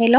ሄሎ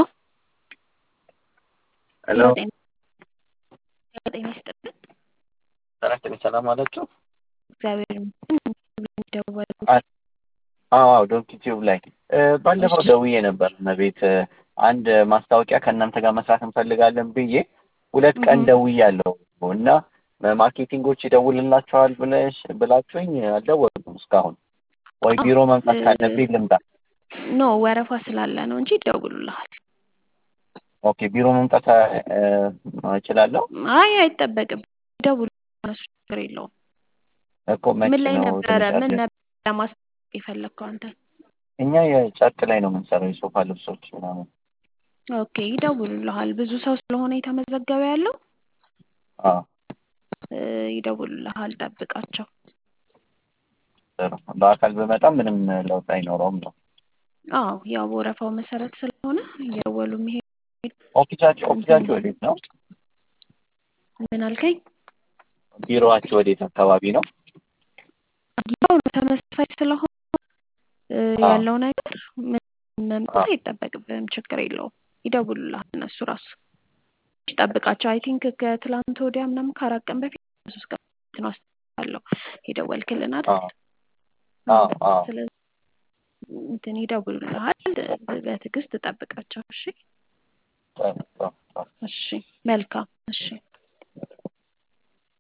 ሄሎ ጤና ጤና ይስጥልን። ጤና ይስጥልኝ። ሰላም አላችሁ? እግዚአብሔር ይመስገን። ደወሉ አዎ አዎ ዶንኪ ቲዩብ ላይ እ፣ ባለፈው ደውዬ ነበር እመቤት እ፣ አንድ ማስታወቂያ ከእናንተ ጋር መስራት እንፈልጋለን ብዬ ሁለት ቀን እህ። ደውያለሁ እና ማርኬቲንጎች ይደውልላቸዋል ብለሽ ብላችሁኝ አልደወሉም እስካሁን። ወይ ቢሮ መምጣት ካለብኝ ልምጣ። ኖ ወረፋ ስላለ ነው እንጂ ይደውሉልሃል። ኦኬ ቢሮ መምጣት እ፣ እችላለሁ አይ አይጠበቅም። ይደውሉ እነሱ ችግር የለውም። እኮ መቼ ምን ላይ ነው ነበረ ትንሽ ምን አለ ነበር ለማስታወቅ የፈለግከው አንተ? እኛ የጨርቅ ላይ ነው የምንሰራው የሶፋ ልብሶች ምናምን። ኦኬ ይደውሉልሃል። ብዙ ሰው ስለሆነ የተመዘገበ ያለው አዎ እ፣ ይደውሉልሃል። ጠብቃቸው። ጥሩ። በአካል ብመጣ ምንም ለውጥ አይኖረውም ነው። አዎ ያው በወረፋው መሰረት ስለሆነ እየደወሉ የሚሄድ ኦፊሳችሁ ኦፊሳችሁ ወዴት ነው? ምን አልከኝ? ቢሮዋችሁ ወዴት አካባቢ ነው? ያው ነው ተመሳሳይ ስለሆነ እ፣ አዎ። ያለው ነገር ምን መምጣት አዎ። አይጠበቅብህም። ችግር የለውም። ይደውሉልሃል እነሱ ራሱ ጠብቃቸው። አይ ቲንክ ከትላንት ወዲያ ምናምን ከአራት ቀን በፊት ሶስት ቀን በፊት ነው አስታውሳለሁ የደወልክልን አይደል? አዎ አዎ አዎ ስለዚህ እንትን ይደውሉልሃል። በትዕግስት ጠብቃቸው። እሺ ጥሩ ጥሩ ጥሩ። እሺ፣ መልካም እሺ።